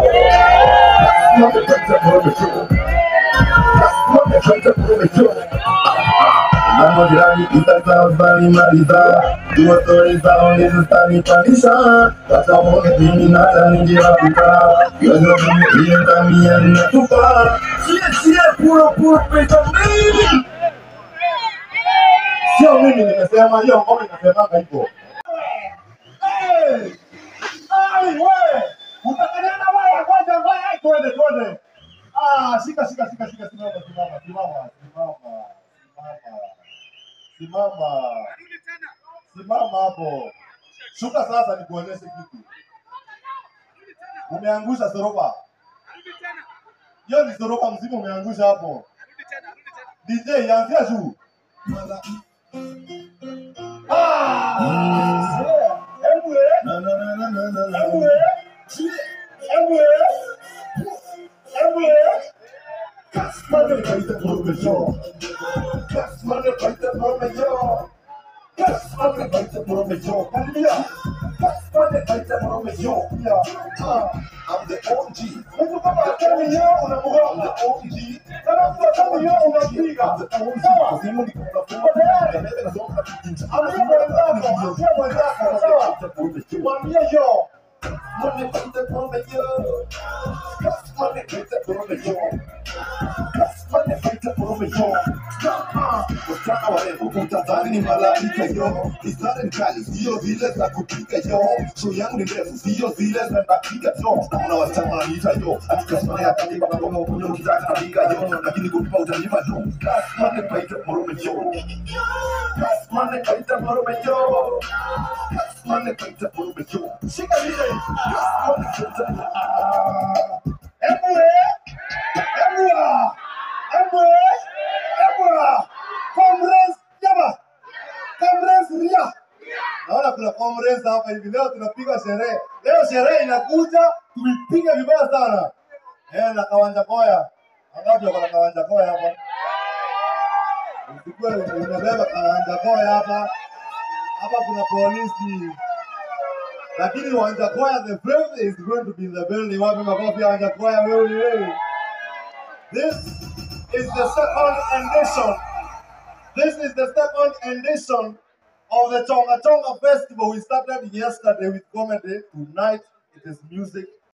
Mambo jirani kitaka usani maliza Dua stori zao ndizo zitanipanisha Sasa uone mimi nata ningewakuta Yozo mimi hiyo tamia ninatupa Chie chie puro puro pesa mingi Sio mimi nimesema hiyo ngoma inasemanga hivyo Hey! Ai, we! Utakanyana waya, ngoja, ngoja, twende, twende. Ah, shika, shika, shika, shika, simama, simama, simama, simama, simama, simama, simama hapo. Shuka sasa, nikuonyeshe kitu. Umeangusha soroba. Hiyo ni soroba mzima umeangusha hapo. DJ, anzia juu. Ah! Hebu, eh. Na, na, na, na, na, na, na. Hebu, eh. Hebu, eh. Hebu, eh. Kasmane kaita promejo. Kasmane kaita promejo. Kasmane kaita promejo. Karibia. Kasmane kaita promejo. Ya. Ah. I'm the OG. Mtu kama hatani yeye unamgonga. OG. Kama mtu hatani yeye unapiga. Sawa. Simu ni kwa Uko tayari? Mbele na zonga kinja. Ambia mwenzako, ambia mwenzako, sawa. Mwambie yo. Money from the promejo. Money from the promejo. Money from the promejo. Wasichana warembo kutadhani ni malaika yo, mistari ni kali sio zile za kupika yo, show yangu ni ndefu sio zile za dakika yo, naona wasichana wananiita yo, atikasema ya kati baba kama ukuna ukitaka napiga yo, lakini kulipa utanipa yo, kasmane paita morume yo, kasmane paita morume yo, kasmane paita morume yo, shika vile, kasmane paita Hebu eh. Hebu ah. Hebu eh. Hebu ah. Comrades jaba. Comrades ria. Naona kuna comrades hapa hivi leo tunapiga sherehe. Leo sherehe inakuja tuipiga vibaya sana. Eh, na kawanja koya. Angapi wako na kawanja koya hapa? Usikue umebeba kawanja koya hapa. Hapa kuna polisi. lakini Wanjakoya the fifth is going to be in the building. Wapi makofi ya Wanjakoya wewe wewe. This is the second edition. This is the second edition of the Tonga Tonga Festival. We started yesterday with comedy. Tonight it is music